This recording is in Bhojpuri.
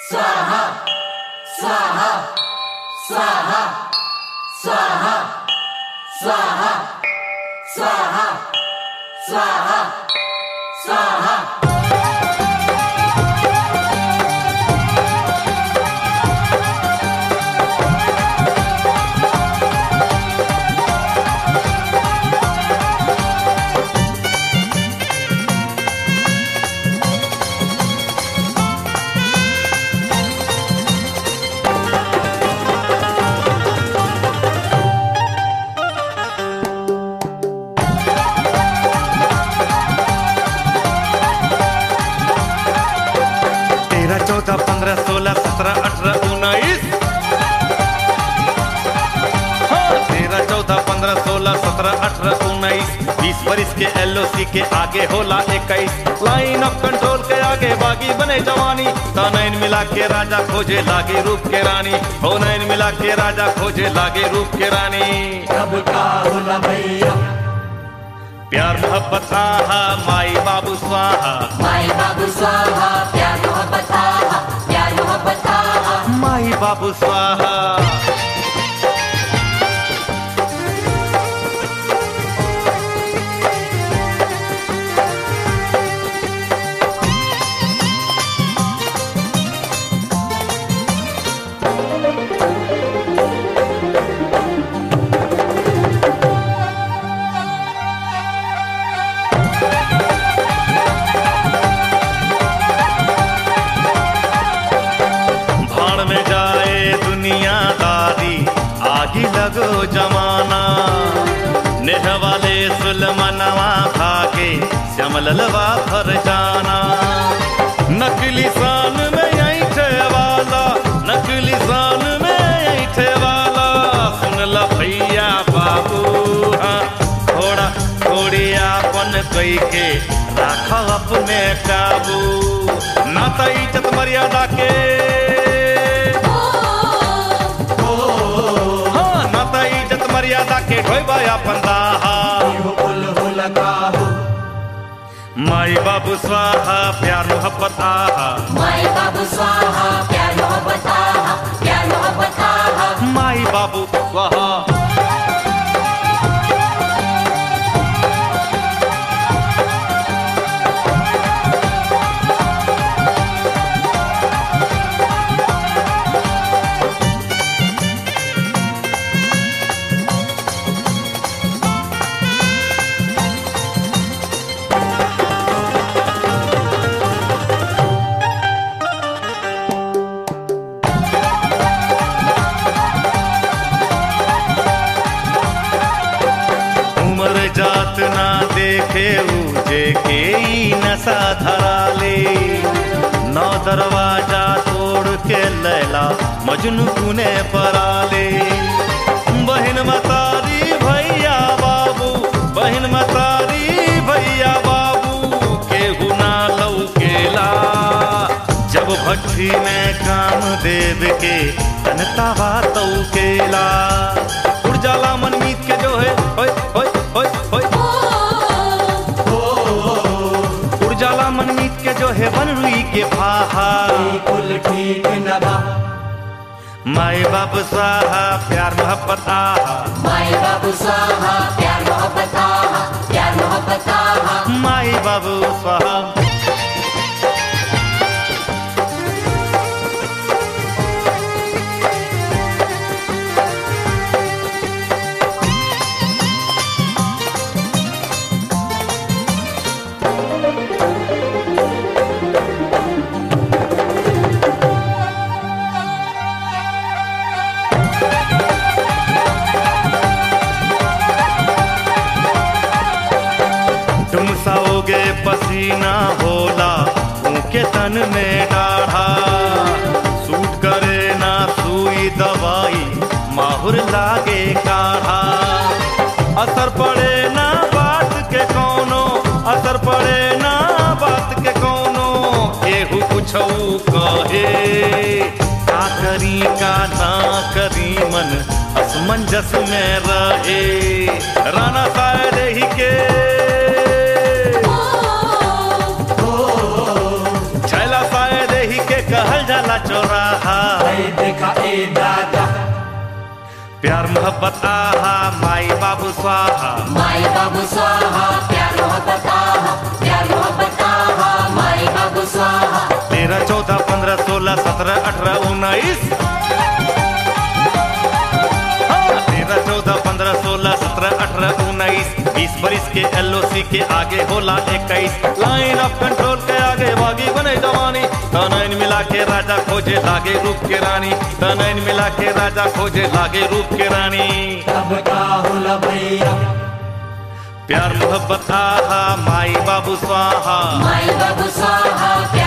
स्वाहा स्वाहा स्वाहा स्वाहा स्वाहा स्वाहा स्वाहा स्वाहा तेरह चौदह पंद्रह सोलह सत्रह अठारह उन्नीस हाँ, तेरह चौदह पंद्रह सोलह सत्रह अठारह उन्नीस बीस बरिस के एलओसी के आगे होला इक्कीस लाइन ऑफ कंट्रोल के आगे बागी बने जवानी तो नैन मिला के राजा खोजे लागे रूप के रानी हो नैन मिला के राजा खोजे लागे रूप के रानी कब का होला भैया प्यार मोहब्बत आहा माई बाबू स्वाहा माई बाबू स्वाहा प्यार मोहब्बत आहा प्यार मोहब्बत आहा माई बाबू स्वाहा भाड़ में जाए दुनियादारी आगी लगो जमाना नेह वाले सुलमनवा भागे श्यामललवा भर जाना नकली शान में ऐठे वाला नकली शान में ऐठे वाला सुन ल भैया बाबू हाँ, थोड़ा थोड़ी आपन कई के राख अपने काबू ना तो इज्जत मर्यादा के हाँ, ना तो इज्जत मर्यादा के ढोबा अपन दाहा कुल हो लगा हो माई बाबू स्वाहा प्यार मोहब्बत आहा माई बाबू स्वाहा प्यार मोहब्बत आहा प्यार मोहब्बत आहा माई बाबू स्वाहा उम्र जात ना देखे ऊजे के ई नशा धरा ले नौ दरवाजा तोड़ के लैला मजनू कुने परा ले बहन मतारी भैया बाबू बहन मतारी भैया बाबू केहू ना लौकेला जब भट्टी में काम देव के तनता बात केला उड़ जाला मनमीत के जो है होय होय होय होय उड़ जाला मनमीत के जो है बन रुई के भाहा कुल ठीक न बा माए बाप स्वाहा प्यार मोहब्बत आहा माई बाबू स्वाहा प्यार मोहब्बत आहा प्यार मोहब्बत आहा माई बाबू स्वाहा तुम साओगे पसीना होला उनके तन में डाढ़ा सूट करे ना सुई दवाई माहुर लागे काढ़ा असर पड़े ना बात के कोनो असर पड़े ना बात के कोनो केहू कुछऊ कहे का करी का ना करी मन असमंजस में रहे राणा शायद ही के छैला शायद ही के कहल जाला चौराहा ए देखा ए दादा प्यार मोहब्बत आहा माई बाबू स्वाहा माई बाबू स्वाहा प्यार मोहब्बत आहा प्यार मोहब्बत आहा माई बाबू स्वाहा तेरह चौदह पंद्रह सोलह सत्रह अठारह उन्नीस हाँ, तेरह चौदह पंद्रह सोलह सत्रह अठारह उन्नीस बीस बरिस के एलओसी के आगे होला इक्कीस लाइन ऑफ कंट्रोल के आगे बागी बने जवानी तनैन मिला के राजा खोजे लागे रूप के रानी तनैन मिला के राजा खोजे लागे रूप के रानी तब का होला भैया प्यार मोहब्बत आहा माई बाबू स्वाहा माई बाबू स्वाहा प्यार